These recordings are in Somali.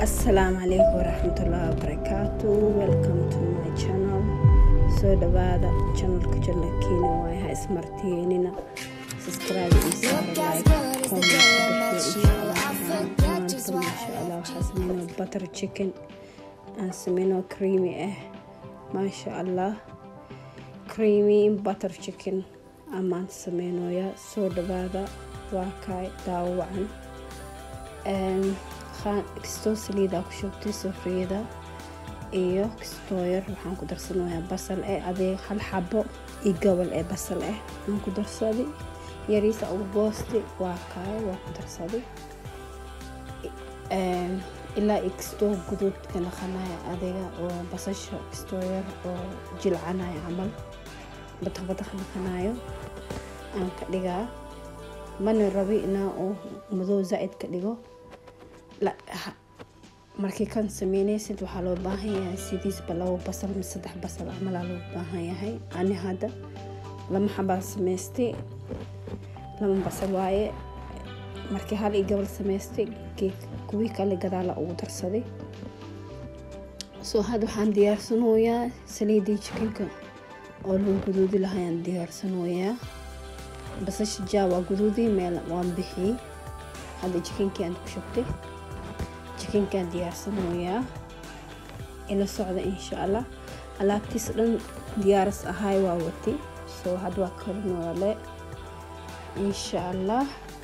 asalaamu calaykum waraxmatullaahi wabarakaatu welcome to my channel soo dhawaada channelka janalkiina waay ha ismartiyeynina subscribe iyo saara like comment insha allah maanta maasha allah waxaa sameynaa butter chicken aan sameynoo creamy ah maasha allah creamy butter chicken amaan sameynooya soo dhawaada waa kaay daawacan kastoo saliidaa ku shubtay safriyada iyo kastoo yar waxaan ku darsanayaa basal eh adeeg hal xabo iyo gobol ee basal ah aan ku darsaday yariisa ugu goosti waa kaay waa ku darsaday ilaa iyo kastoo guduudka naqanaya adiga oo basasha kastoo yar oo jilcanaya camal badaq badaq naqanayo aan ka dhigaa mana rabi inaa uu madow zaa'id ka dhigo markii kan sameynaysid waxaa loo baahan yahay sidiisba labo basal ma saddex basal camalaa loo baahan yahay ani hadda lama xabaa samaystay lama basal waaye markii hal iyo gobol samaystay kuwii kale gadaala ugu darsaday soo hadda waxaan diyaarsanayaa saliidii jikinka oo loo guduudi lahayaan diyaarsanayaa basasha jaa waa guduudii meel waan bixiyey hadda jikinkii aan ku shubtay jikinkaan diyaarsanayaa ila socda insha allah alaabtiis dhan diyaaras ahay waa wati soo hadda waa karinoole insha allah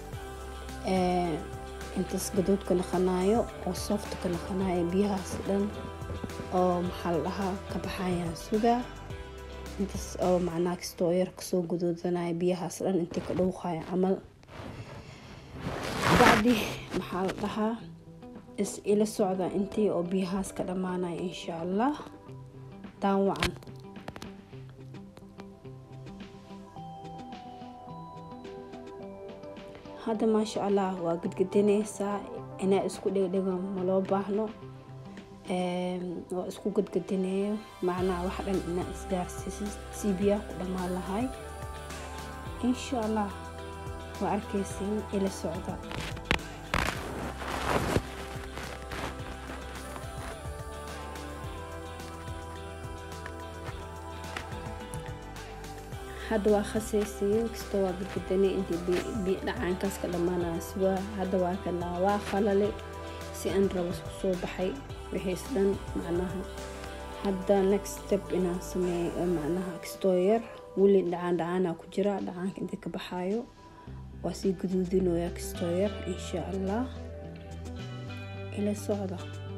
intaas gaduudka naqanaayo oo softka naqanaayo biyahaas dhan oo maxaa la dhahaa ka baxayaan sugaa intaas oo macnaa kastoo yar kasoo guduudanaya biyahaas dhan intii ka dhowqaya camal bacdi maxaa la dhahaa is ila socda intii oo biyahaas ka dhammaanaya insha allah daawacan hadda maasha allah waa gadgadinaysaa inaa isku dhegdhego maloo baahno waa isku gadgadineeyo macnaha wax dhan inaa isgaarsiisa si biyaha ku dhammaan lahay insha allah waa arkaysiin ila socda hadda waa khasaysiyo kastoo waa gadgadanay intii dhacaankaas ka dhammaanaya sugaa hadda waa kana waa khalale si aan rabas ku soo baxay wixiis dhan macnaha hadda next step inaan sameeyo macnaha kastoo yar weli dhacaan dhacaana ku jira dhacaanka intii ka baxaayo waa sii guduudinooya kastoo yar insha allah ila socda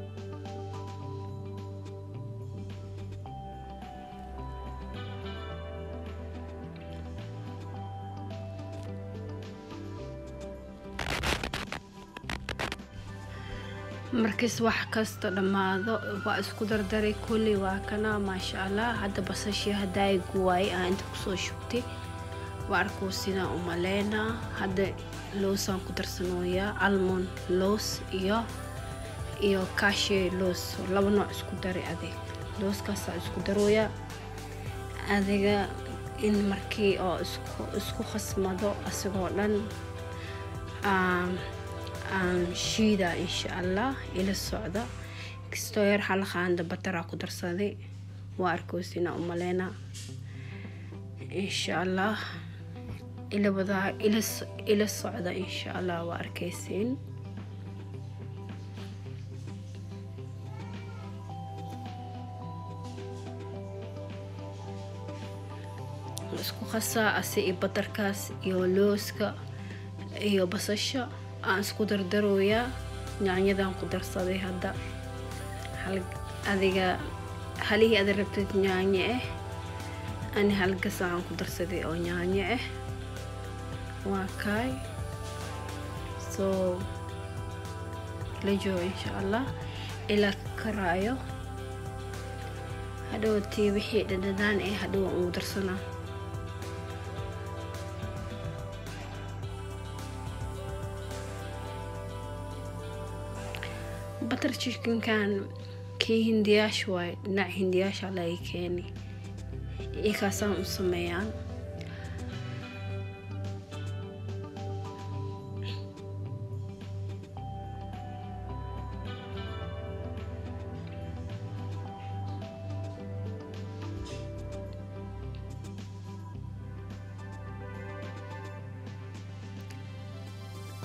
markiis wax kasta dhammaado waa isku dardaray kulli waa kana maasha allah hadda basashii haddaay guwaayay aan inta kusoo shubtay waa arkuu sidaan u maleynaa hadda loosaan ku darsanooyaa almond loos iyo iyo kaashe loos laba nooc isku daray adeeg looskaasaa isku darooyaa adiga in markii oo isku khasmado asigoo dhan aan shiida insha allah ila socda kastoo yar halaqaanda bataraa ku darsaday waa arkoosina u maleyna insha allah ilabadaa ila socda insha allah waa arkaysiin isku khasaa ase iyo batarkaas iyo looska iyo basasha aan isku dardarooyaa yaanyadan ku darsaday hadda adiga halihii ada rabtid yaanye ah ani halgasaan ku darsaday oo yaanye ah waa kaay soo la joogo insha allah ilaa karaayo hadhowtii wixii dhadhadaan ee hadhow aan ugu darsanaa batar chikinkan kii hindiyaasha waay dhinac hindiyaasha laga keeni ikaasaan u sameeyaan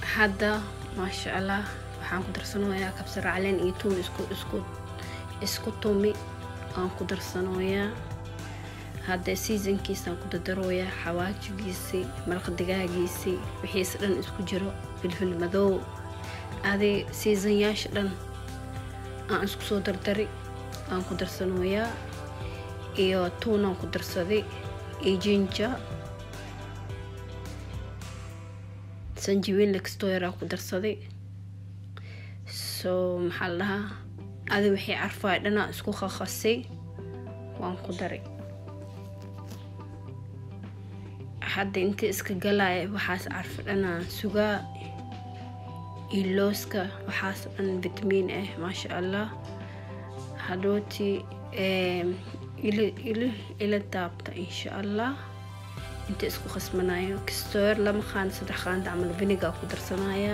hadda maasha allah waxaan ku darsanoyaa kabsar caleen iyo tuun isku isku isku tumi aan ku darsanooyaa hadda seasonkiisaan ku dadarooyaa xawaajigiisii maraq digaagiisii wixiise dhan isku jiro filfil madow adi seasonyaasha dhan aan isku soo dardari aan ku darsanooyaa iyo tuunaan ku darsaday iyo jinja sanjabiil lextoyraa ku darsaday soo maxaa la dhahaa adi wixii carfaay dhanaa isku qaqasay waan ku daray hadda inta iska galaya waxaas carfa dhanaa sugaa iyo looska waxaas dhan vitamiin ah maasha allah hadhooti ila daabta insha allah inta isku qasmanayo kistoor lama qaanda saddex qaanda camal viniga ku darsanaya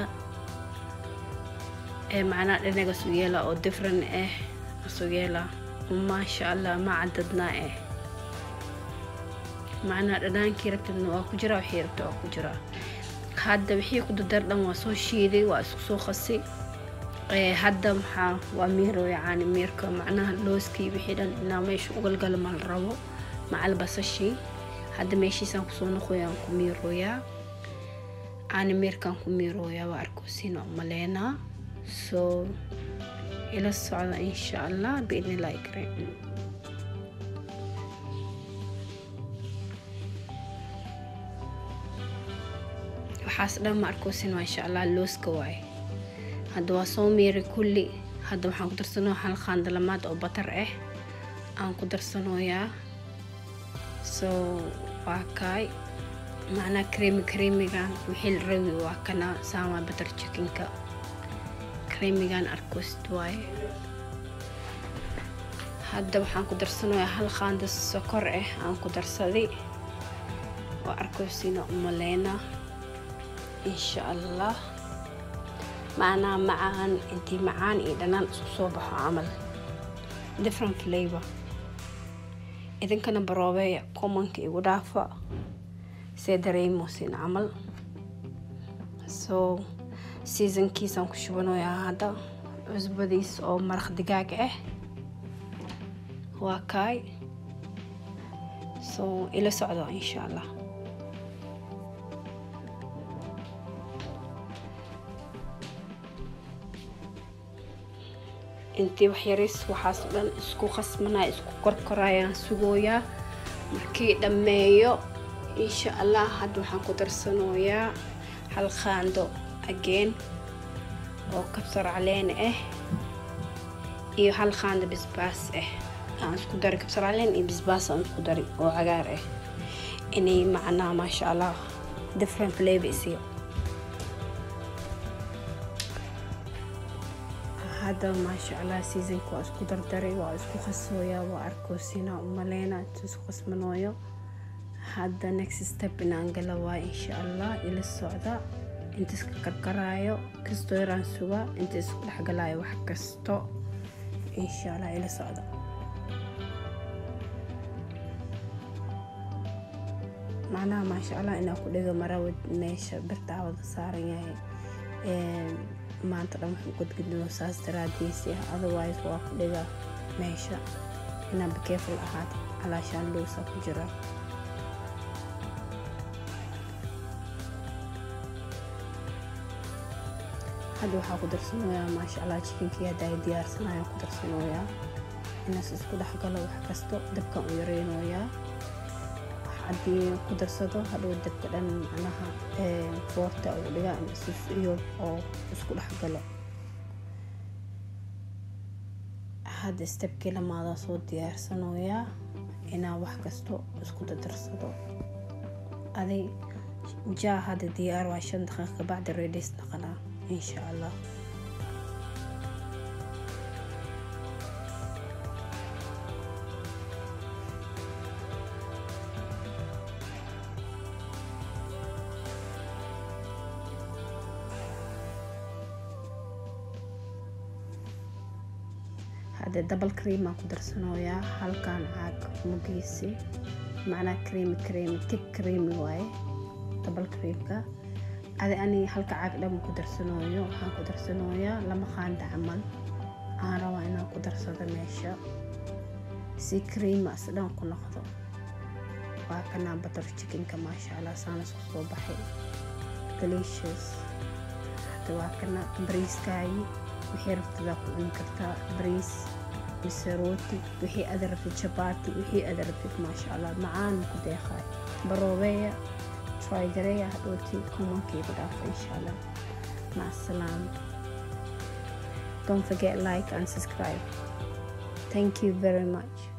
macnaa dhanaga sugeela oo different ah sugeela maasha allah ma cadadnaa ah macnaa dhanaankii rabtadna waa ku jiraa wixii rabta waa ku jiraa hadda wixii ku dadar dhan waa soo shiiday waa isku soo qasi hadda maxaa waa miiroo yacaani miirka macnaha looskii wixii dhan inaa meesha ugalgala ma la rabo macal basashii hadda meeshiisaan kusoo noqoyaan ku miirooyaa caani miirkaan ku miirooyaa waa arkoosiina umaleynaa soo ila socda insha allah biidnillahi kareem waxaas dhan ma arkoosin waa insha allah looska waaye hadda waa soo miiray kulli hadda waxaan ku darsanoo hal qaandalamaad oo batar ah aan ku darsanooyaa soo waa kaay macnaa kareemi kareemigan wixii la rawi waa kana saama batar jikinka kareemigan arkoosid waaye hadda waxaan ku darsanayaa hal qaanda sokor ah aan ku darsaday waa arkoosiina umaleyna insha allah macnaa macaan intii macaan iyo dhanaan isku soo baxo camal different flavor idinkana baroobeeya commonka igu dhaafa see dareemosin camal soo seasonkiisaan ku shubanayaa hadda cusbadiis oo maraq digaag ah waa kaay soo ila socdo insha allah intii waxyariis waxaas dhan isku qasmanaya isku korkorayaan sugooyaa markii dhammeeyo insha allah hadda waxaan ku darsanooyaa hal qaando ageen oo kabsar caleen ah iyo hal qaando bisbaas ah aan isku dari kabsar caleen iyo bisbaas aan isku dari oo cagaar ah inay macnaa maasha allah different flavor isiyo hadda maasha allah seasonka waa isku dardaray waa isku qasooyaa waa arkoosina umaleyna inta isku qasmanooyo hadda next step inaan gala waa insha allah ila socda inta iska karkaraayo kastoo yaraan sugaa inta isku dhexgalaayo wax kasto insha allah ila socda macnaha maasha allah inaa ku dhiga marawad meesha birtaawada saaran yahay maanta dhan wuxuu godgudino saas daraadiisi ah otherwise waa ku dhiga meesha inaa bakeeful ahaad calaashaan lowsa ku jira hadda waxaa ku darsanooyaa maasha allah jikinkii hadda ay diyaarsanayaan ku darsanooyaa inaas isku dhexgalo wax kasto dabkan u yareynooyaa haddii ku darsado hadhow dabka dhan macnaha foorta uu dhigaa iyo oo isku dhexgalo hadda stebkii lamaadaa soo diyaarsanooyaa inaa wax kasto isku dadarsado aday jaa hadda diyaar waa shan daqiiqa bacdi redis naqanaa insha allah hadda double cream aan ku darsanooyaa halkan caag mugiisi macnaa creamy creamy tig creamy waaye double creamka adi ani halka caag dhan ku darsanooyo waxaan ku darsanooyaa lama qaanda camal aan rabaa inaan ku darsado meesha si creamas dhan ku noqdo waa kanaa butter chickenka maasha allah saana isku soo baxay delicious hada waa kana bariiskaayi wixii rabtadaa ku cuni kartaa bariis mise rooti wixii ada rabtid jabaati wixii ada rabtid maasha allah macaan ku deeqaay baroobeeya try gareeya hadhooti kumankaygu dhaafa insha allah mac asalaama don't forget like and subscribe thank you very much